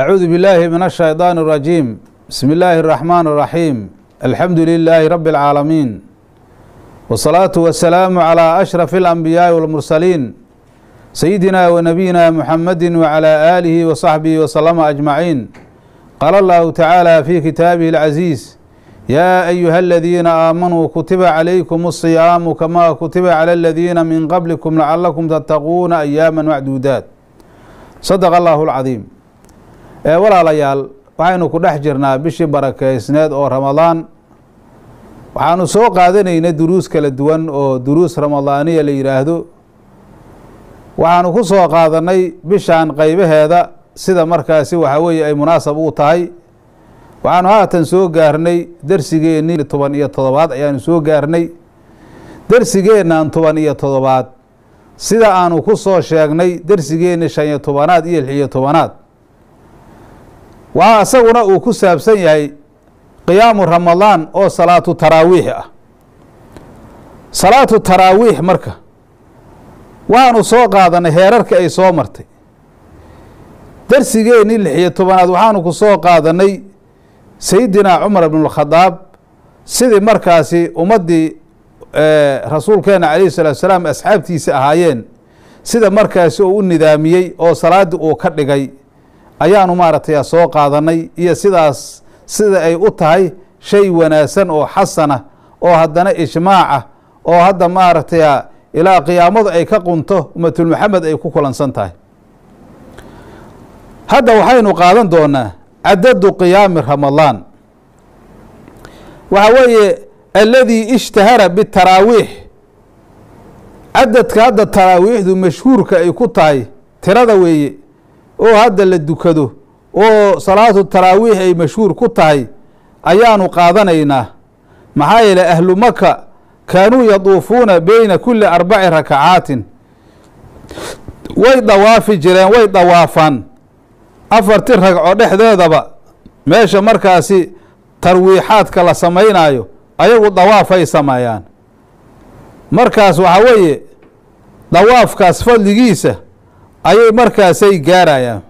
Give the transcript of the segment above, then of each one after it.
أعوذ بالله من الشيطان الرجيم بسم الله الرحمن الرحيم الحمد لله رب العالمين والصلاة والسلام على أشرف الأنبياء والمرسلين سيدنا ونبينا محمد وعلى آله وصحبه وسلم أجمعين قال الله تعالى في كتابه العزيز يا أيها الذين آمنوا كتب عليكم الصيام كما كتب على الذين من قبلكم لعلكم تتقون أياما معدودات صدق الله العظيم ee walaalayaal waxaynu ku dhex jirnaa bishii barakeysneed oo ramadaan waxaanu soo qaadanaynay duruus kala duwan oo duruus ramadaaniya la yidhaahdo waxaanu ku soo qaadanay bishan qaybaheeda sida markaasi waxaa weeye ay munaasab u tahay waxaanu haatan soo gaarnay dersigeennii toban iyo todobaad ayaanu soo gaarnay dersigeennan toban iyo todobaad sida aanu ku soo sheegnay dersigeenni shan iyo tobanaad iyo lix iyo tobanaad waxaa isaguna uu ku saabsan yahay qiyaamu ramadaan oo salaatu taraawiix ah salaatu taraawiix marka waxaanu soo qaadanay heerarka ay soo martay darsigeennii lix iyo tobanaad waxaanu ku soo qaadanay sayidinaa cumar ibnulkhadaab sidii markaasi ummaddii rasuulkeena calayhi salatu salaam asxaabtiisa ahaayeen sida markaasi uu u nidaamiyey oo salaaddii uu ka dhigay ayaanu maaragtay soo qaadanay iyo sidaas sida ay u tahay shay wanaagsan oo xasana oo haddana ijmaaca oo hadda maaragtay ilaa qiyaamadu ay ka qunto ummatulmaxamed ay ku kulansan tahay hadda waxaynu qaadan doonaa cadadu qiyaami ramadaan waxa weeye aladii ishtahara bitaraawiix cadadka hadda taraawiixdu mashhuurka ay ku tahay tirada weeye oo hadda la dukado oo salaatu taraawiix ay mashhuur ku tahay ayaanu qaadanaynaa maxaa yeele ahlu maka kaanuu yaduufuuna beyna kuli arbaci rakacaatin way dawaafi jireen way dawaafaan afarti ragco dhexdeedaba meesha markaasi tarwiixaadka la samaynaayo ayagu dawaafay sameeyaan markaas waxaa weeye dawaafkaas fadligiisa ayay markaasay gaarayaan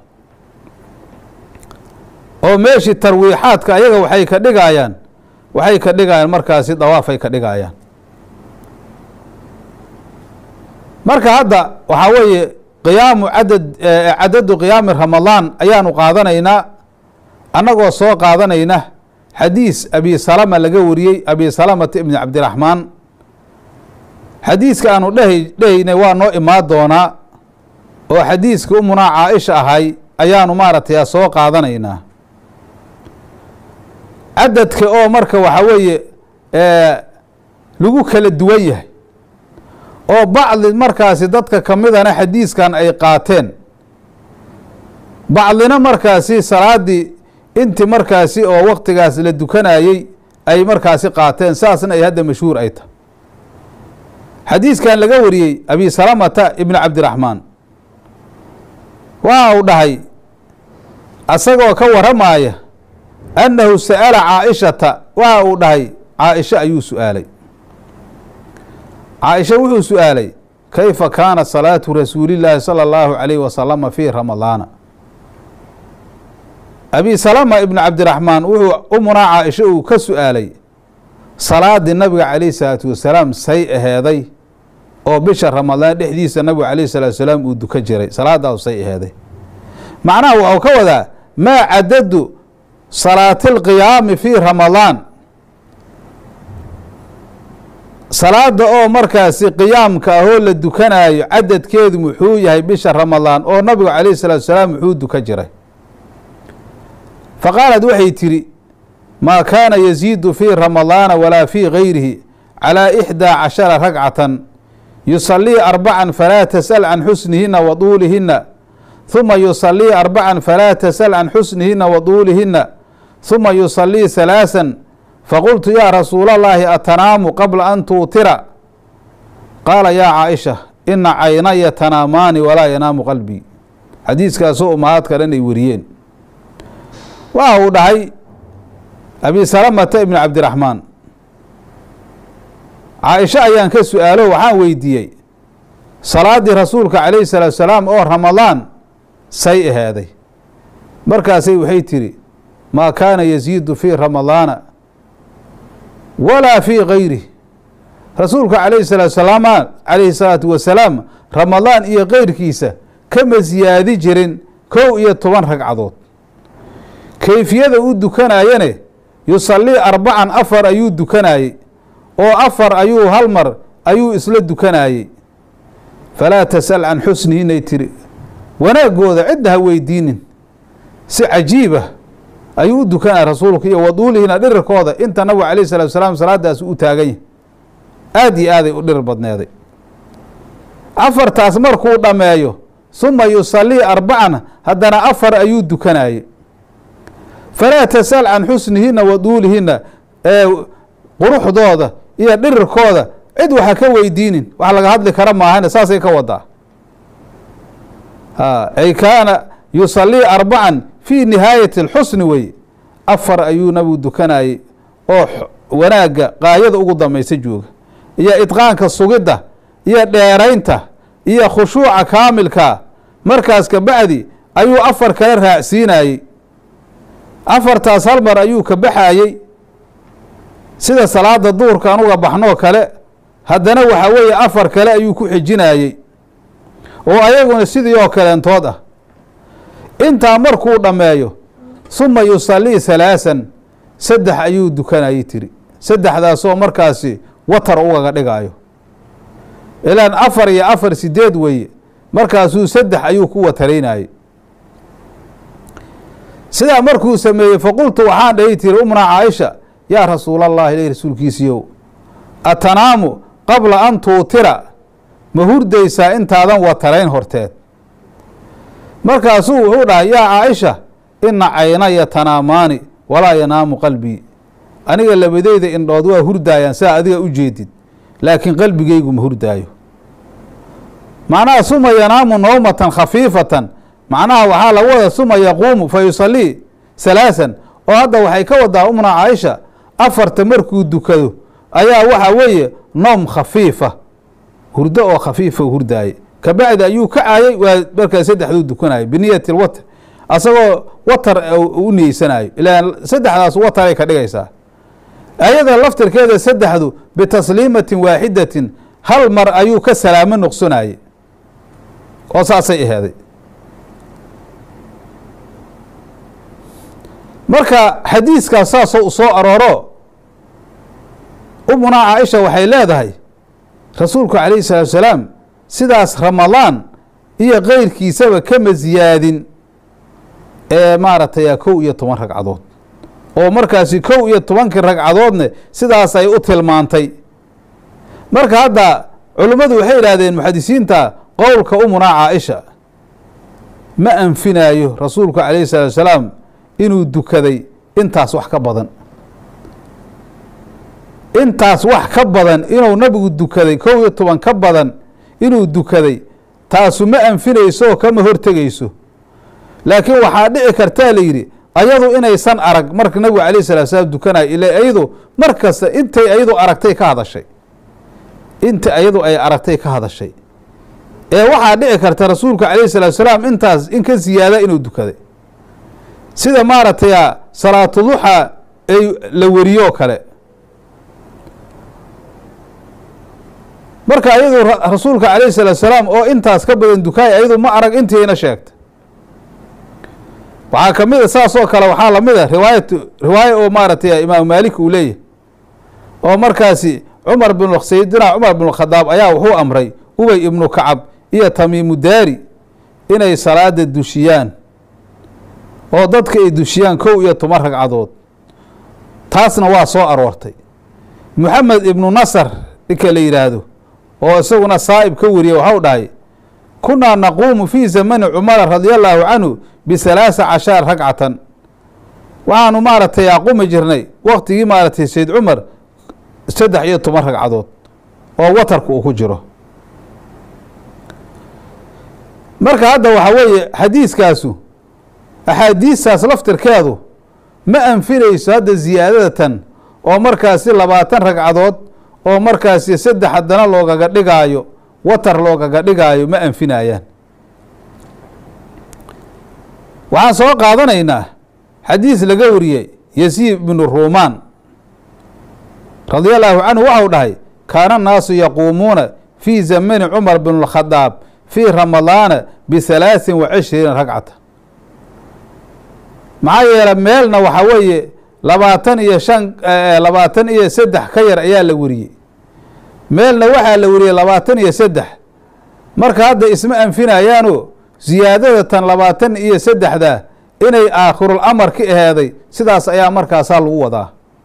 oo meeshii tarwiixaadka ayaga waxay ka dhigayaan waxay ka dhigayaan markaasi dawaafay ka dhigayaan marka hadda waxaa weeye qiyaamu cadad cadadu qiyaami ramadaan ayaanu qaadanaynaa annagoo soo qaadanayna xadiis abi salama laga wariyey abi salamata ibni cabdiraxmaan xadiiska aanu dheha dhehaynay waa noo imaan doonaa oo xadiiska umunaa caaisha ahay ayaanu maaragtay soo qaadanaynaa cadadka oo marka waxaa weeye lagu kala duwan yahay oo bacdi markaasi dadka ka midana xadiiskan ay qaateen bacdina markaasi salaaddii inti markaasi oo waktigaas la dukanayey ay markaasi qaateen saasna ay hadda mashhuur ay tahay xadiiskan laga wariyey abi salamata ibni cabdiraxmaan waxa uu dhahay asagoo ka waramaaya annahu sa'ala caaishata waxa uu dhahay caaisha ayuu su-aalay caaisha wuxuu su-aalay kayfa kaana salaatu rasuulillaahi sala allahu calayhi wasalama fii ramadaana abi salama ibnu cabdiraxmaan wuxuu umunaa caaisha uu ka su-aalay salaadii nabiga calayhi salaatu wasalaam say aheeday oo bisha ramadaan dhexdiisa nabigu calayhi salaatu wasalaam uu dukan jiray salaadaas say aheeday macnaha waxuu ka wadaa maa cadadu salaati alqiyaami fii ramadaan salaada oo markaasi qiyaamka ahoo la dukanaayo cadadkeedu muxuu yahay bisha ramadaan oo nabigu calayhi salaatu wasalaam muxuu dukan jiray faqaalad waxay tidhi maa kaana yaziidu fii ramadaana walaa fii gayrihi calaa ixdaa cashara ragcatan yusalii arbacan falaa tasal can xusnihina wa duulihina huma yusalii arbacan falaa tasal can xusnihina wa duulihina huma yusalii halaasan faqultu yaa rasuula allaahi atanaamu qabla an tuutira qaala yaa caaisha ina caynaya tanaamaani walaa yanaamu qalbii xadiiskaasoo umahaadka dhan ay wariyeen waxa uu dhahay abi salamata ibni cabdiraxmaan caaisha ayaan ka su-aalo waxaan weydiiyey salaaddii rasuulka calayhi salaatu salaam oo ramadaan say aheeday markaasay waxay tidhi maa kaana yasiidu fii ramadaana walaa fii gayrih rasuulka calayhi salaatu salaama calayhi salaatu wasalaam ramadaan iyo keyrkiisa kama siyaadi jirin kow iyo toban ragcadood kayfiyada u dukanayane yusallii arbacan afar ayuu dukanayey oo afar ayuu hal mar ayuu isla dukanayey falaa tasal can xusnihinay tiri wanaaggooda cidda ha weydiinin si cajiibah ayuu u dukanaya rasuulka iyo waduulihina dhirirkooda inta nabigu calayh salatu salaam salaadaas u taagan yahay aada iyo aaday u dhirir badneeday afartaas markuu dhammeeyo suma yusallii arbacan haddana afar ayuu dukanayey falaa tasal can xusnihina wa duulihina ee quruxdooda iyo dhirirkooda cid waxa ka weydiinin wax laga hadli kara maahane saasay ka wadaa ay kaana yusallii arbacan fii nihaayati اlxusni wey afar ayuu nabigu dukanayey oo wanaagga qaayada ugu damaysa jooga iyo idqaanka sugidda iyo dheeraynta iyo khushuuca kaamilka markaas kabacdi ayuu afar kale raacsiinayey afartaas hal mar ayuu ka baxayey sida salaada duhurka anuga baxnoo kale haddana waxaa weeye afar kale ayuu ku xijinayey oo ayaguna sidii oo kaleentood ah intaa markuu dhammeeyo suma yusallii halaasan saddex ayuu dukanayey tiri saddexdaasoo markaasi watar ugaga dhigaayo ilaan afar iyo afar sideed weeye markaasuu saddex ayuu ku wataraynayey sidaa markuu sameeyey faqultu waxaan dhahi tiri umna caaisha yaa rasuul allahi ilay rasuulkiisiiyow atanaamu qabla an tuutira ma hurdaysaa intaadan watarayn horteed markaasuu wuxuu dhahay yaa caaisha ina caynaya tanaamaani walaa yanaamu qalbii aniga labadeyda indhood waa hurdaayaan saa adiga u jeedid laakiin qalbigaygu ma hurdaayo macnaha suma yanaamu nawmatan khafiifatan macnaha waxaa lagu wada suma yaquumu fa yusallii salaasan oo hadda waxay ka wadaa umna caaisha afarta markuu dukado ayaa waxa weeye noom khafiifa hurdo oo khafiifa hurdaaye kabacdi ayuu ka caayay waa markaa saddexduu dukanayay biniyati lwatr asagoo watar u niyeysanayo ilaan saddexdaas wataray ka dhigaysaa ayada laftirkeeda saddexdu bitasliimatin waaxidatin hal mar ayuu ka salaamo noqsonaye oo saasay aheeday marka xadiiskaas saasoo u soo arooro umunaa caaisha waxay leedahay rasuulku calayhi salaatu salaam sidaas ramadaan iyo keyrkiisaba kama siyaadin ee maaragtay kow iyo toban ragcadood oo markaasi kow iyo tobankii ragcadoodne sidaas ay u tilmaantay marka hadda culimmadu waxay yidhaahdeen muxadisiinta qowlka umunaa caaisha ma anfinaayo rasuulku calayhi salaatu salaam inuu dukaday intaas wax ka badan intaas wax ka badan inuu nabigu dukaday kow iyo toban ka badan inuu dukaday taasu ma anfinayso kama hortegayso laakiin waxaa dhici kartaa la yidhi ayadu inaysan arag marka nabigu calayh salatu salaam dukanayo ila ayadu mar kasta intay ayadu aragtay ka hadashay inta ayadu ay aragtay ka hadashay ee waxaa dhici karta rasuulka calayh salatu salaam intaas in ka ziyaada inuu dukaday sida maaragtay salaatu duxa ay la weriyoo kale marka ayadu rasuulka calayh salaatu salaam oo intaas ka badan dukaay ayadu ma arag intiina sheegta waxaa ka mid a saas oo kale waxaa lamid a riwaayat riwaaye oo maaragtay imaamu maalik uu leeyahy oo markaasi cumar bin sayidina cumar bin khadaab ayaa wuxuu amray ubay ibnu kacab iyo tamiimu daari inay salaada dushiyaan oo dadka ay dushiyaan kow iyo toban ragcadood taasna waa soo aroortay moxamed ibnu nasar ninka la yidhaahdo oo isaguna saa'ib ka wariye waxau dhahay kunaa naquumu fii zamani cumara radia allaahu canhu bisalaasa cashara ragcatan waxaanu maaragtay aqumi jirnay waktigii maaragtay sayd cumar saddex iyo toban ragcadood oo watarka uu ku jiro marka hadda waxaa weeye xadiiskaasu axaadiistaas laftirkeedu ma anfinayso hadda ziyaadadatan oo markaasi labaatan ragcadood oo markaasi saddex haddana loogaga dhigaayo watar loogaga dhigaayo ma anfinayaan waxaan soo qaadanaynaa xadiis laga wariyey yasiid ibnu ruumaan radia allaahu canhu waxau dhahay kaana annaasu yaquumuuna fii zamani cumar bn اlkhadaab fii ramadaana bihalaaثin wa cishriina ragcata maxaa yeele meelna waxaa weeye labaatan iyo shan labaatan iyo saddex ka yar ayaa la weriyey meelna waxaa la weriyey labaatan iyo saddex marka hadda isma anfinayaano ziyaadada tan labaatan iyo saddexda inay aakhirul amar ka aheeday sidaas ayaa markaasaa lagu wadaa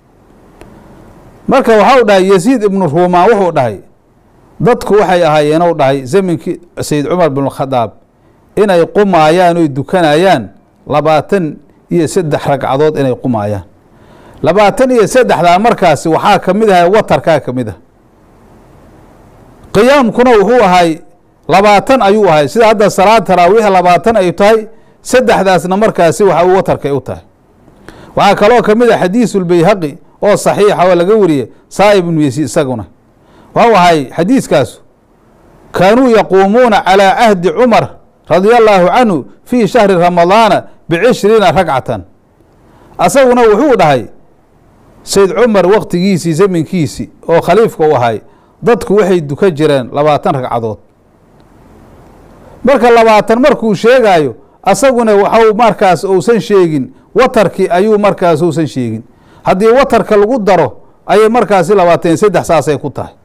marka waxau dhahay yasiid ibnu ruumaan wuxuu dhahay dadku waxay ahaayeen ou dhahay zaminkii sayid cumar bin khadaab inay qumaayaan oy dukanayaan labaatan iyo saddex ragcadood inay qumaayaan labaatan iyo saddexdaa markaasi waxaa ka mid ahay watarkaa ka mid ah qiyaamkuna wuxuu ahay labaatan ayuu ahay sida hadda salaad taraawiixa labaatan ay tahay saddexdaasna markaasi waxa uu watarkay u tahay waxaa kaloo ka mid ah xadiisulbayhaqi oo saxiixa oo laga wariyey saa'ib ibnu yasiid isaguna waxau ahay xadiiskaasu kaanuu yaquumuuna calaa cahdi cumar radia allaahu canhu fii shahri ramadaana bicishriina ragcatan asaguna wuxuu dhahay sayd cumar waktigiisii zaminkiisii oo khaliifka u ahay dadku waxay dukan jireen labaatan ragcadood marka labaatan markuu sheegaayo asaguna waxau markaas uusan sheegin watarkii ayuu markaas uusan sheegin haddii watarka lagu daro ayay markaasi labaatan iyo saddex saasay ku tahay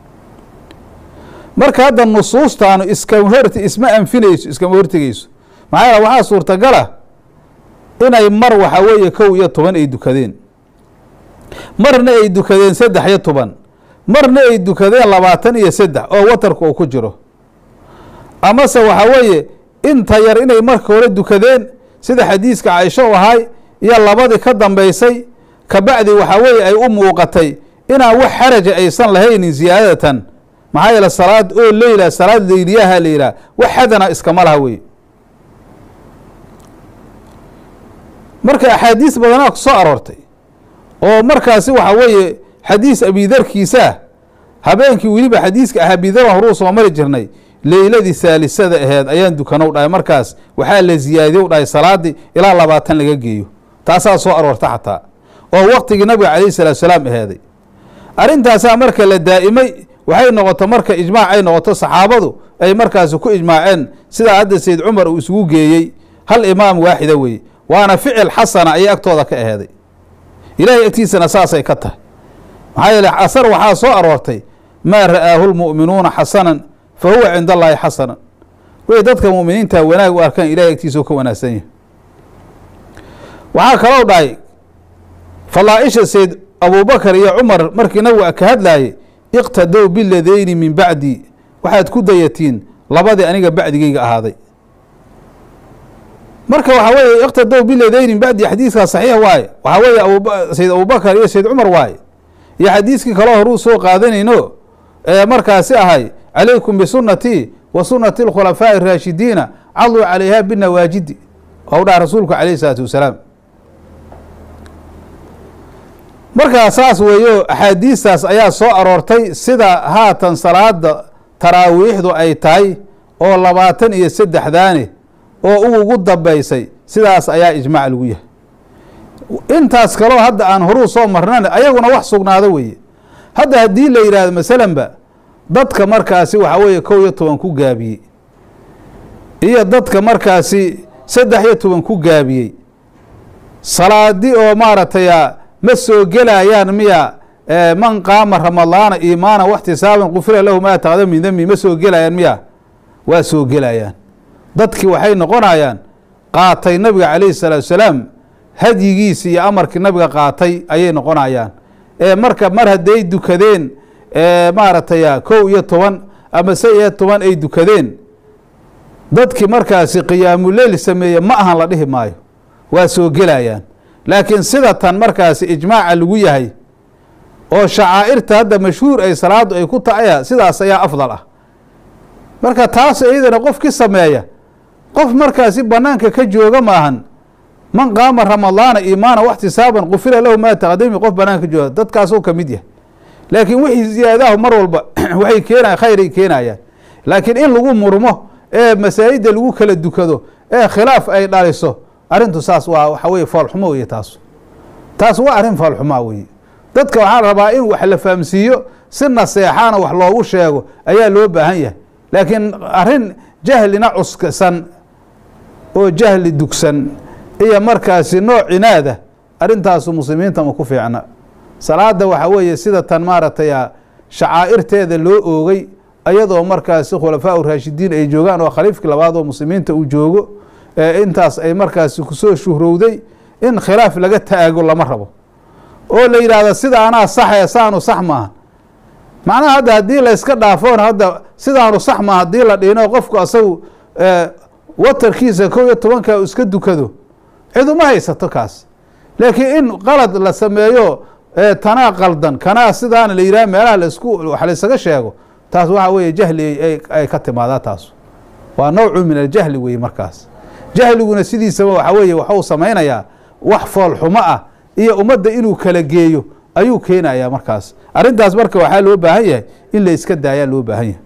marka hadda nusuustaanu iskama hort isma anfinayso iskama hortegeyso maxaa yaele waxaa suurtagala inay mar waxa weeye kow iyo toban ay dukadeen marna ay dukadeen saddex iyo toban marna ay dukadeen labaatan iyo saddex oo watarka uu ku jiro amase waxaa weeye inta yar inay marka hore dukadeen sida xadiiska caaisho u ahay iyo labadii ka dambaysay kabacdi waxaa weeye ay u muuqatay inaan wax xaraja aysan lahaynin ziyaadatan maxaa yeele salaad oo leyla salaad leyliyaha la yidhaha wax xadana iskama laha wey marka axaadiis badanaa ku soo aroortay oo markaasi waxaa weeye xadiis abidarkiisaa habeenkii weliba xadiiska ah abidar horuu soo mari jirnay leyladii haalisada aheed ayaan dukanow dhahay markaas waxaa la ziyaadiyow dhahay salaadii ilaa labaatan laga geeyo taasaa soo aroorta xataa oo waktigii nabiga calayh salaatu salaam aheeday arrintaasaa marka la daa'imay waxay noqoto marka ijmaac ay noqoto saxaabadu ay markaasi ku ijmaaceen sidaa hadda sayd cumar uu isugu geeyey hal imaam waaxida weeye waana ficil xasana ayay agtooda ka aheeday ilaahay agtiisana saasay ka tahay maxaa yeele asar waxaa soo aroortay maa ra'aahu lmu'minuuna xasanan fa huwa cinda allaahi xasanan way dadka mu'miniinta wanaag u arkaan ilahay agtiisa oo ka wanaagsan yahay waxaa kaloo dhahay falaa-isha sayd abubakar iyo cumar markii nabiga ka hadlaayey iqtadow biladeyni min bacdi waxaad ku dayatiin labadii aniga bacdigeyga ahaaday marka waxaa weeye iqtadow biladeyni min bacdi xadiiskaa saxiix waaye waxaa weeye ab sayd abubakar iyo sayd cumar waaye iyo xadiiskii kaloo horuu soo qaadanayno ee markaasi ahay calaykum bisunatii wa sunati اlkhulafaaءi الraashidiina caduu calayha binawaajidi ou dhaha rasuulku calayh isalaatu wasalaam markaa saas weeyo axaadiistaas ayaa soo aroortay sida haatan salaada taraawiixdu ay tahay oo labaatan iyo saddexdaani oo u ugu dambaysay sidaas ayaa ijmaac lagu yahay intaas kaloo hadda aan horuu soo marnan ayaguna wax sugnaado weeye hadda haddii la yidhaahdo masalanba dadka markaasi waxaa weeye kow iyo toban ku gaabiyey iyo dadka markaasi saddex iyo toban ku gaabiyey salaadi oo maaragtay ma soo gelayaan miya man qaama ramadaana iimaana waxtisaaban qufira lahu maa taqda min dembi ma soo gelayaan miya waa soo gelayaan dadkii waxay noqonayaan qaatay nabiga calayhi salaatu salaam hadyigiisi iyo amarkii nabiga qaatay ayay noqonayaan ee marka mar hadday dukadeen maaragtay kow iyo toban ama se iyo toban ay dukadeen dadkii markaasi qiyaamuleyl sameeye ma ahan la dhihi maayo waa soo gelayaan laakiin sida tan markaasi ijmaaca lagu yahay oo shacaa'irta hadda mashhuur ay salaadu ay ku taaya sidaas ayaa afdal ah marka taas iyadana qofki sameeya qof markaasi banaanka ka jooga maahan man qaama ramadaana iimaana waxtisaaban qufira lahu maa taqdami qof banaanka ka jooga dadkaasuu ka mid yahay laakiin wixii ziyaadahu mar walba waxay keenayan khayray keenayaan laakiin in lagu murmo ee masaajidda lagu kala dukado ee khilaaf ay dhaliso arrintu saas waa waxa weye foolxumo weye taas taas waa arrin foolxumaa weye dadka waxaa la rabaa in wax la fahamsiiyo si naseexaana wax loogu sheego ayaa loo baahan yahay laakiin arrin jahlina cuskasan oo jahli dugsan iyo markaasi nooc cinaada arrintaasu muslimiinta ma ku fiicna salaada waxaa weeye sida tan maaragtay shacaa'irteeda loo oogay ayadoo markaasi khulafaa raashidiin ay joogaan oo khaliifkii labaad oo muslimiinta uu joogo ee intaas ay markaasi kusoo shuhrowday in khilaaf laga taago lama rabo oo la yidhaahdo sidaanaa saxe saanu sax maaha macnaha hadda haddii layska dhaafoon hadda sidaanu sax maaha haddii la dhino qofku asagu watarkiisa kow iyo tobanka iska dukado cid uma haysato kaas laakiin in qalad la sameeyo tanaa qaldan kanaa sidaana la yidhaha meelaha laisku wax laysaga sheego taas waxa weeye jahli ay ka timaadaa taas waa nawcu min aljahli weye markaas jahliguna sidiisaba waxa weeye waxuu samaynayaa wax foolxumo ah iyo ummadda inuu kala geeyo ayuu keenayaa markaas arrintaas marka waxaa loo baahan yahay in la iska daayaa loo baahan yahay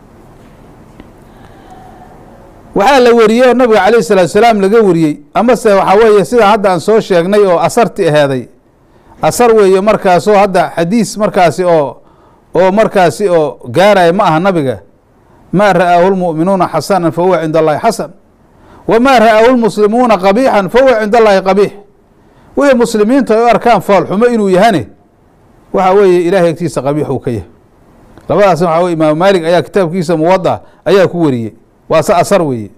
waxaa la wariyey oo nabiga calayh salaatu salaam laga wariyey amase waxaa weeye sida hadda aan soo sheegnay oo asarti aheeday asar weeye markaasoo hadda xadiis markaasi oo oo markaasi oo gaaraya ma aha nabiga maa ra'aahu lmu'minuuna xasanan fa huwa cinda allahi xasan wamaa ra'aahu lmuslimuuna qabiixan fa huwa cinda allahi qabiix wixii muslimiintu ay u arkaan foolxumo inuu yahane waxa weeye ilahay agtiisa qabiix uu ka yahay labadaas waxa weye imaamu maalik ayaa kitaabkiisa muwada ayaa ku wariyey waa se asar weeye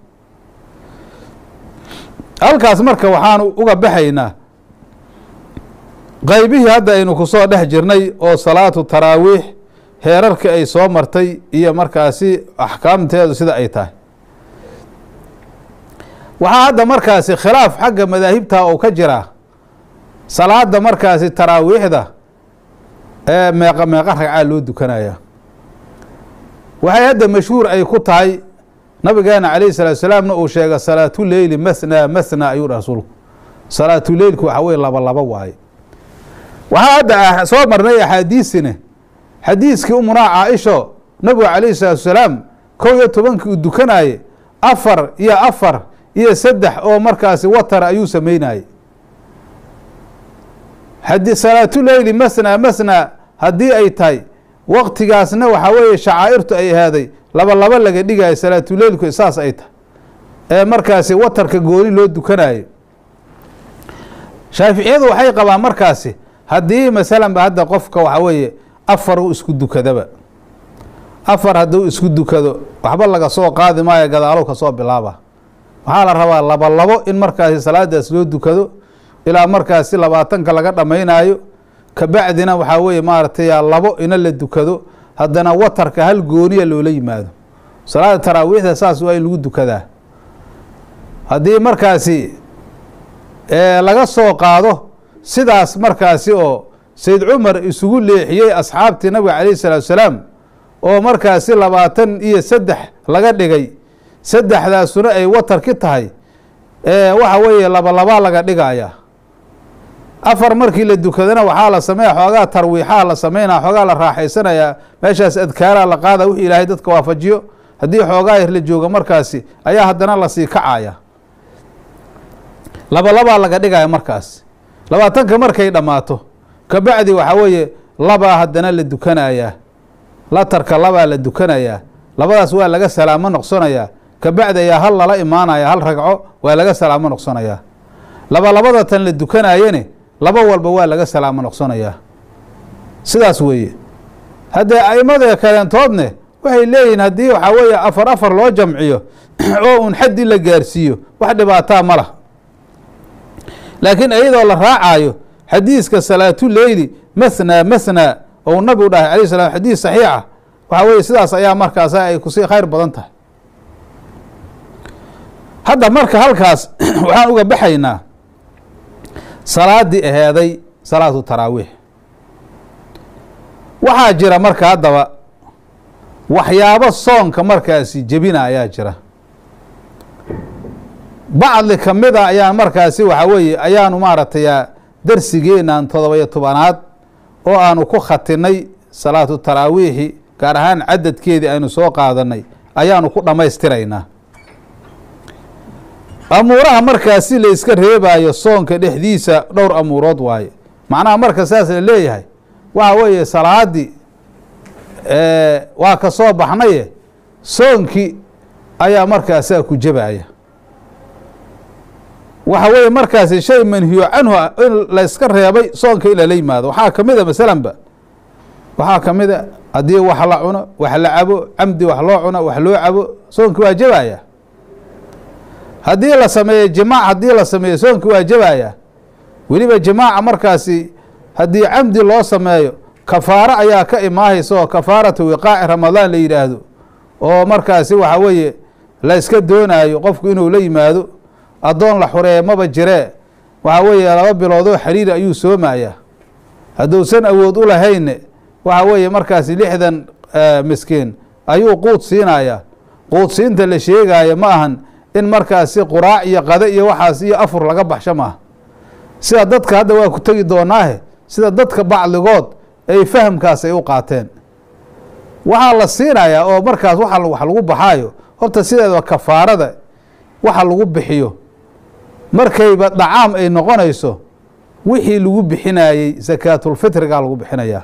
halkaas marka waxaanu uga baxaynaa qaybihii hadda aynu kusoo dhex jirnay oo salaatu taraawiix heerarka ay soo martay iyo markaasi axkaamteedu sida ay tahay waxaa hadda markaasi khilaaf xagga madaahibta oo ka jiraa salaada markaasi taraawiixda ee meeqa meeqa ragcaa loo dukanaya waxay hadda mashhuur ay ku tahay nabigeena calayhi salaatu salaamna uu sheega salaatuleyli mathna mathna ayuu dha rasuulku salaatuleylku waxa weye laba laba waaye waxaa hadda soo marnay axaadiisine xadiiskii umunaa caaisho nabigu calayhi salaatu salaam kow iyo tobankii uu dukanaye afar iyo afar iyo saddex oo markaasi watara ayuu sameynayey hadi salaatuleyli mathna mathna haddii ay tahay waqtigaasna waxaa weeye shacaa'irtu ay ahaaday laba laba laga dhigayo salaatuleylku saas ay tahay ee markaasi watarka gooni loo dukanayo shaaficiyadu waxay qabaan markaasi haddii masalan ba hadda qofka waxaa weeye afar u isku dukadaba afar hadduu isku dukado waxba laga soo qaadi maayo gadaalow ka soo bilaaba waxaa la rabaa laba labo in markaasi salaadaas loo dukado ilaa markaasi labaatanka laga dhammaynaayo kabacdina waxaa weeye maaragtay labo ina la dukado haddana watarka hal gooniya loola yimaado salaada taraawiixda saas waa in lagu dukadaa haddii markaasi laga soo qaado sidaas markaasi oo sayd cumar isugu leexiyey asxaabtii nabiga calayhi salaatu salaam oo markaasi labaatan iyo saddex laga dhigay saddexdaasuna ay watarki tahay waxa weeye labalabaa laga dhigaya afar markii la dukadana waxaa la sameeya xoogaa tarwiixaa la sameynaya xoogaa la raaxaysanayaa meeshaas adkaaraa la qaada wixii ilaahay dadka waafajiyo haddii xoogaa yar la jooga markaasi ayaa haddana lasii kacaya labalabaa laga dhigaya markaas labaatanka markay dhammaato kabacdi waxaa weeye labaa haddana la dukanayaa latarka labaa la dukanayaa labadaas waa laga salaamo noqsonayaa kabacdi ayaa hal lala imaanaya hal ragco waa laga salaamo noqsonayaa labalabada tan la dukanayene laba walba waa laga salaamo noqsonayaa sidaas weeye haddee aimada kaleentoodne waxay leeyihiin haddii waxaa weeye afar afar loo jamciyo oo un xaddii la gaarsiiyo wax dhibaataa ma lah laakiin iyadoo la raacayo xadiiska salaatuleyli mathna mathna ou nabigu dhahay alayh salam xadiis saxiixa waxaa weye sidaas ayaa markaas ay kusii khayr badan tahay hadda marka halkaas waxaan uga baxaynaa salaadii aheeday salaatu taraawiix waxaa jira marka haddaba waxyaabo soonka markaasi jebina ayaa jira bacdi kamida ayaan markaasi waxaa weeye ayaanu maaragtay darsigeenan todoba-iyo tobanaad oo aanu ku khatinay salaatu taraawiixi gaar ahaan cadadkeedii aynu soo qaadanay ayaanu ku dhammaystiraynaa amuuraha markaasi la iska reebaayo soonka dhexdiisa dhowr amuurood waaye macnaha marka saas la leeyahay waxa weeye salaadii waa ka soo baxnaye soonkii ayaa markaasaa ku jebaya waxa weeye markaasi shay manhiyo canhu in la iska reebay soonka in lala yimaado waxaa kamid a masalanba waxaa kamid a haddii wax la cuno wax la cabo camdi wax loo cuno wax loo cabo soonkii waa jebaya haddii la sameeyo jimaac haddii la sameeyo soonkii waa jebaya weliba jimaaca markaasi haddii camdi loo sameeyo kafaaro ayaa ka imaahaysa oo kafaaratu wiqaaci ramadaan la yidhaahdo oo markaasi waxa weeye la iska doonaayo qofku inuu la yimaado addoon la xureeye maba jiree waxa weeye laba biloodoo xiriir ayuu soomayaa hadduusan awood u lahaynne waxa weeye markaasi lixdan miskiin ayuu quud siinayaa quud siinta la sheegaayo ma ahan in markaasi quraac iyo qado iyo waxaas iyo afur laga baxsho maaha sida dadka hadda waa ku tegi doonaahe sida dadka bacdigood ay fahamkaas ay u qaateen waxaa la siinayaa oo markaas waa wax lagu baxaayo horta sideedaba kafaarada waxa lagu bixiyo markayba dhacaam ay noqonayso wixii lagu bixinayey sakaatulfitrigaa lagu bixinayaa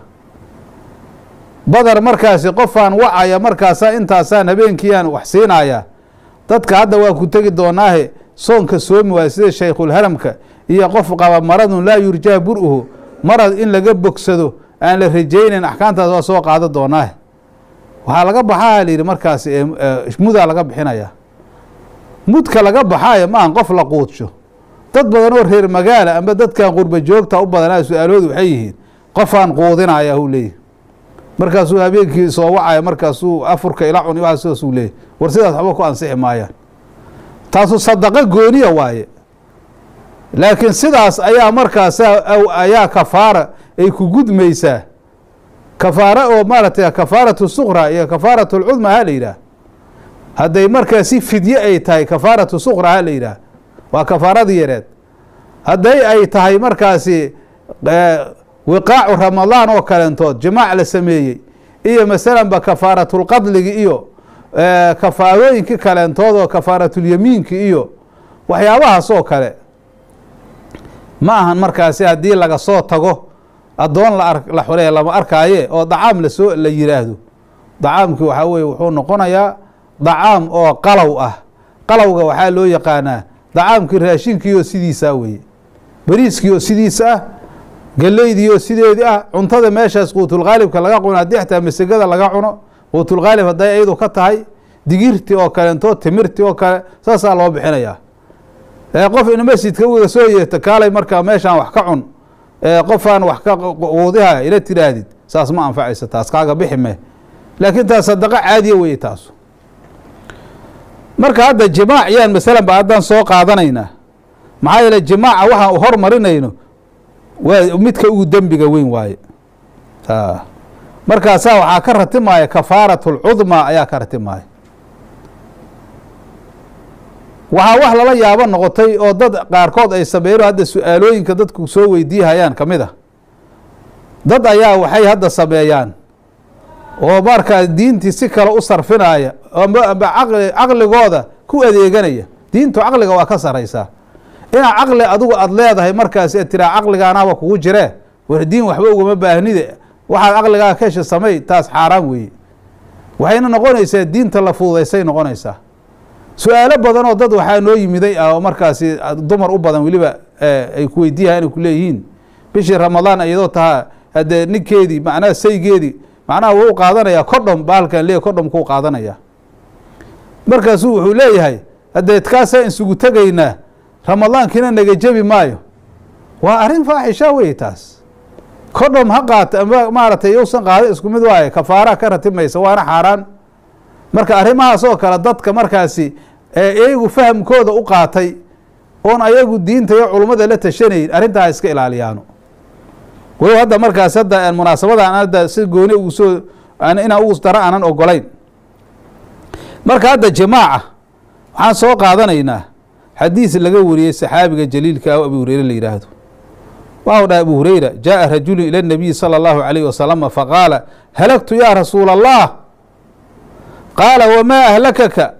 badar markaasi qofaan wacaya markaasaa intaasaan habeenkiiaan wax siinayaa dadka hadda waa ku tegi doonaahe soonka soomi waaya sida shaykhulharamka iyo qof qaba maradun laa yurjaa bur-uhu marad in laga bogsado aan la rajaynayn axkaamtaas waa soo qaado doonaahe waxaa laga baxaa la yidhi markaasi mudaa laga bixinayaa mudka laga baxaayo maahan qof la quudsho dad badan oo reer magaala amba dadkan qurba joogta u badanaa su-aaloodu waxay yihiin qofaan quudinaya huu leeyahy markaasuu habeenkii soo wacaya markaasuu afurka ila cuni waa sidaasuu leeyahy war sidaas waxba ku ansixi maayaan taasu sadaqo gooniya waaye laakiin sidaas ayaa markaasa ayaa kafaara ay ku gudmaysaa kafaara oo maaragtay kafaaratu suqra iyo kafaaratu lcudma ha la yidhaah hadday markaa si fidye ay tahay kafaaratu suqra ha la yidhaah waa kafaaradii yareed hadday ay tahay markaasi wiqaacu ramadaan oo kalentood jimaac la sameeyey iyo masalanba kafaaratulqadligi iyo kafaarooyinkii kaleentood oo kafaaratulyamiinki iyo waxyaabahaas oo kale ma ahan markaasi haddii laga soo tago addoon la xureeya lama arkaaye oo dacaam lasoo la yiraahdo dacaamkii waxaa weye wuxuu noqonayaa dacaam oo qalow ah qalowga waxaa loo yaqaanaa dacaamkii raashinkii oo sidiisaa weye beriiskii oo sidiisa ah galeydii oo sideedii ah cuntada meeshaas quutulkhaalibka laga cuno haddii xataa masegada laga cuno quutulkhaalib hadday ayadu ka tahay digirti oo kalentoo timirti oo kale saasaa loo bixinayaa qof in masjidka uga soo yeerta kaalay markaa meeshaan wax ka cun qofaan wax ka quudiha ila tiraahdid saas ma anfacaysa taas kaaga bixi me laakiin taas sadaqo caadiya weye taasu marka hadda jimaac yaan masalan ba haddaan soo qaadanaynaa maxaa yeele jimaaca waxaan u hormarinayno waa midka ugu dembiga weyn waaye markaasaa waxaa ka ratimaaya kafaaratu lcudmaa ayaa ka ratimaaya waxaa wax lala yaabo noqotay oo dad qaarkood ay sameeyeen hadda su-aalooyinka dadku soo weydiihayaan ka mid a dad ayaa waxay hadda sameeyaan oo markaa diintii si kale u sarfinaya amba amba caqli caqligooda ku adeeganaya diintu caqliga waa ka saraysaa inaa caqli adigu aada leedahay markaasi ad tiraa caqligaanaba kugu jiree war diin waxba ugama baahnide waxaad caqligaa ka hesha samey taas xaaraan weeye waxayna noqonaysaa diinta la fududaysay noqonaysaa su-aalo badan oo dad waxaa noo yimiday ah oo markaasi dumar u badan weliba ay ku weydiiyahan inay kuleeyihiin bishii ramadaan iyadoo tahaa haddee ninkeedii macnaha saygeedii macnaha wuu u qaadanayaa kodhom baalkan le kodhom kuu qaadanaya markaasuu wuxuu leeyahay haddee kaasaan isugu tegaynaa ramadaankiina naga jebi maayo waa arrin faaxisha wey taas kodhom ha qaata ama maaragtay yousan qaada isku mid waaye kafaara ka ratimaysa waana xaaraan marka arrimahaas oo kale dadka markaasi iyagu fahamkooda u qaatay oon ayagu diinta iyo culummada la tashanayn arrintaa iska ilaaliyaano walow hadda markaas hadda munaasabadan hadda si gooni ugu soo inaan ugu dara aanan ogolayn marka hadda jamaaca waxaan soo qaadanaynaa xadiis laga wariyey saxaabiga jaliilka ah abu hureyre la yidhaahdo waxau dhahay abu hureyra jaءa rajulu ilى الnabiyi salى اllahu عalayh wasalama faqaala halagtu ya rasuula الlah qaala wmaa ahlakaka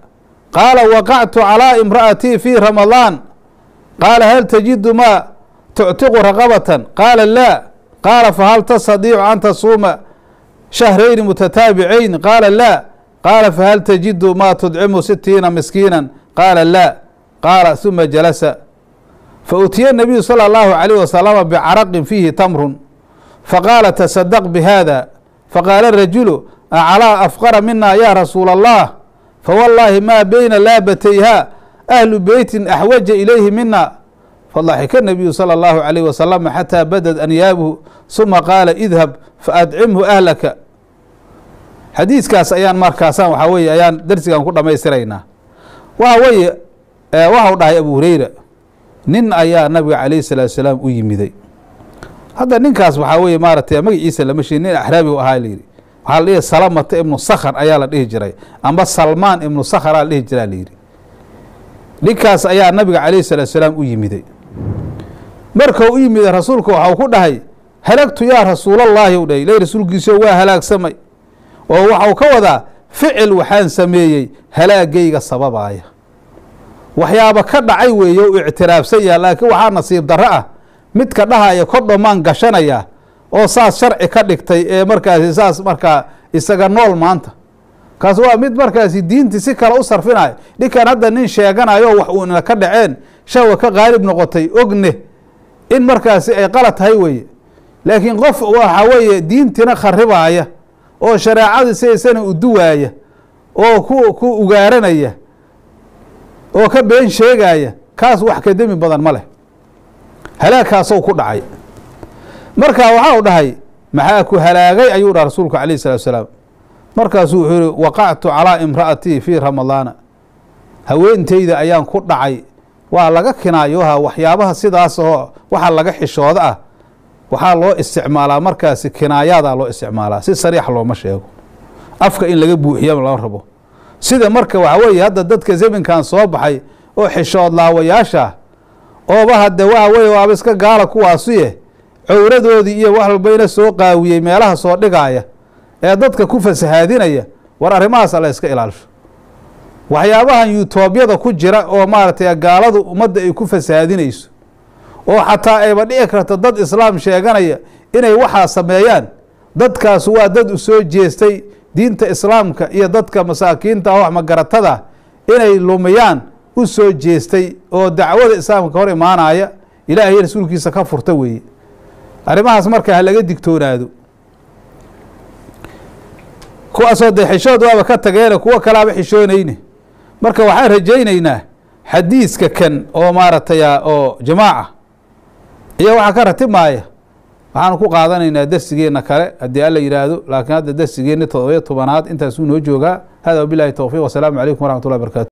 qaala waqactu calىa imra'atii fii ramadaan qaala hal tajidu maa tuctiqu raqabatan qaala laa qaala fahal tastadiicu an tasuuma shahrayni mutataabicayn qaala laa qaala fahal tajidu maa tudcimu sitiina miskiina qaala laa qaala huma jalasa fautiya nabiyu salى اllahu عalيh wasalama bicaraqin fiihi tamrun faqaala tasadaq bihada faqaala rajulu aclaa afqara mina ya rasuula allah fawallaahi maa beyna laabatayha ahlu beytin axwaja ilayhi mina fadaxika nabiyu salى اllahu عalayh wasalama xataa badad anyaabuhu suma qaala idhab faadcimhu ahlaka xadiiskaas ayaan markaasaan waxaa weye ayaan darsigan ku dhamaystiraynaa waxa weeye waxau dhahay abu hureyra nin ayaa nabiga calayh salaatu salaam u yimiday hadda ninkaas waxaa weye maaratay magaciisa lama sheegin nin axraabi u ahaa layidhi waxaa la dhihi salamata ibnu sakhr ayaa la dhihi jiray amba salmaan ibnu sakhraa la dhihi jiraa layidhi ninkaas ayaa nabiga calayh salaatu salaam u yimiday markau u yimiday rasuulku waxau ku dhahay halagtu yaa rasuulallaahi u dhahay ilay rasuulkiisao waa halaagsamay oo waxau ka wadaa ficil waxaan sameeyey halaagayga sababaaya waxyaaba ka dhacay weeye u ictiraafsan yaha laakiin waxaa nasiib darro ah midka dhahaya kodhomaan gashanaya oo saas sharci ka dhigtay ee markaasi saas markaa isaga nool maanta kaas waa mid markaasi diintii si kale u sarfinayo ninkan hadda nin sheeganayo wax uuna ka dhaceen shahwa ka qaalib noqotay ogne in markaasi ay qalad tahay weeye laakiin qof waxa weeye diintina kharibaaya oo shareecadii sidaysana uduwaaya oo ku ku ugaaranaya oo ka been sheegaya kaas wax ka demi badan ma leh halaagkaasou ku dhacay marka waxau dhahay maxaa ku halaagay ayuu dhaha rasuulku calayh salatu salaam markaasuu wuxuu yihi waqactu calaa imra'atii fii ramadaana haweenteyda ayaan ku dhacay waa laga kinaayoha waxyaabaha sidaas oo waxa laga xishooda ah waxaa loo isticmaalaa markaasi kinaayadaa loo isticmaalaa si sariix looma sheego afka in laga buuxiya lama rabo sida marka waxa weeye hadda dadka zamankan soo baxay oo xishood laawayaasha ooba hadde waxa weye waaba iska gaala kuwaasuye cowradoodii iyo wax walbayna soo qaawiyey meelaha soo dhigaaya ee dadka ku fasahaadinaya war arrimahaas alla iska ilaalisho waxyaabahan yutoobiyada ku jira oo maaragtay gaaladu ummadda ay ku fasahaadinayso oo xataa ayba dhici karto dad islaam sheeganaya inay waxaa sameeyaan dadkaas waa dad u soo jeestay diinta islaamka iyo dadka masaakiinta wax magaratada inay lumiyaan u soo jeestay oo dacwada islaamka ka hor imaanaya ilaahay rasuulkiisa ka furta weeye arrimahaas marka ha laga digtoonaado kuwaasoo dee xishood waaba ka tageene kuwo kalaaba xishoonayne marka waxaan rajaynaynaa xadiiska kan oo maaragtay oo jamaaca iyo waxaa ka ratimaaya waxaanu ku qaadanaynaa dersigeena kale haddii alla yidhaahdo laakiin hadda dersigeeni todobiyo tobanaad intaasuu noo joogaa hada wabilahi towfiiq wasalaamu calaykum waraxmat ullahi barkatu